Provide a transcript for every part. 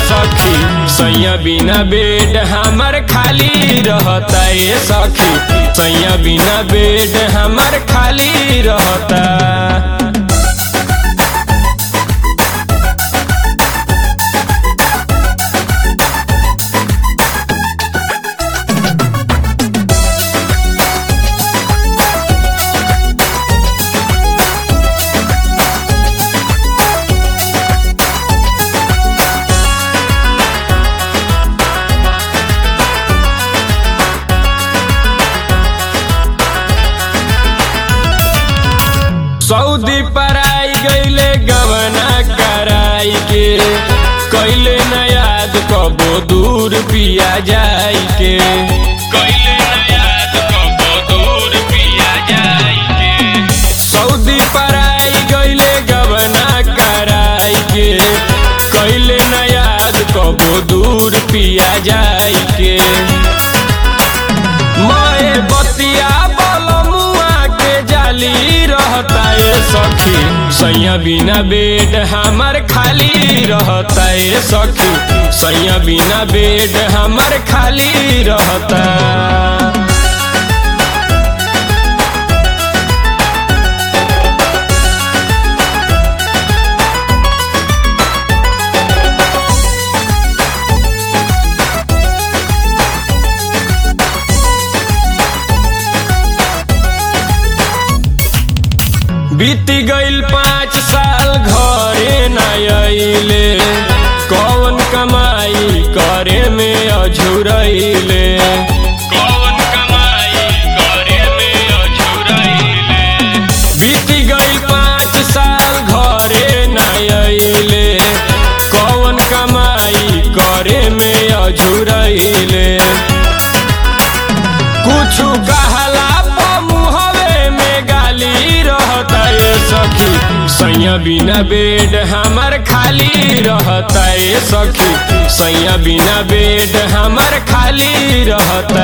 सखी सैया बिना बेड हमर खाली रहता ए सखी सैया बिना बेड हमर खाली रहता सऊदी पराई गईले गवना कराई के कैले न याद कबो दूर पिया जाई के कैले न याद कबो दूर पिया जाई के सऊदी पराई गईले गवना कराई के कैले न याद कबो दूर पिया जाई के माए बतिया बलमुआ के जाली रहता ए सखी सैया बिना बेड हमर खाली रहता ए सखी सैया बिना बेड हमर खाली रहता बीत गईल पाँच साल घरे न अइले कौन कमाई करे में अझुरैले कौन कमाई करे में अझुरैले बीत गईल पाँच साल घरे न अइले कौन कमाई करे में अझुरैले कुछ कहला मुहवे में गाली रहता ए सखी सैया बिना बेड हमर खाली रहता ए सखी सैया बिना बेड हमर खाली रहता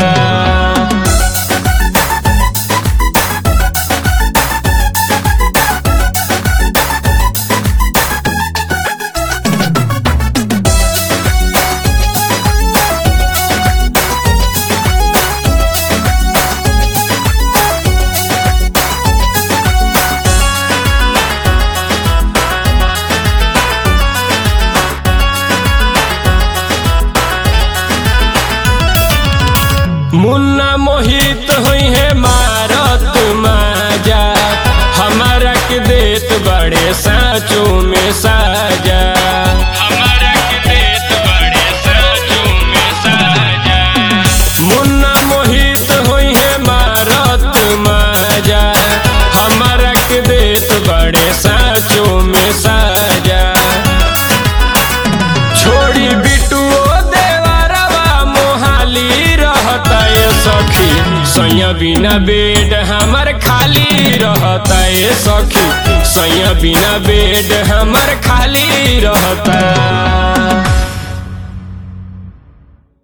मुन्ना मोहित हुई है मारत माजा हमारा के देत बड़े साँचों में साजा हमारा के देत बड़े साँचों में साजा मुन्ना मोहित हुई है मारत माजा हमारा के देत बड़े साँचों में साजा छोड़ी बिटुओ देवरवा मोहाली रहता ए सखी सैया बिना बेड हमर खाली रहता ए सखी सैया बिना बेड हमर खाली रहता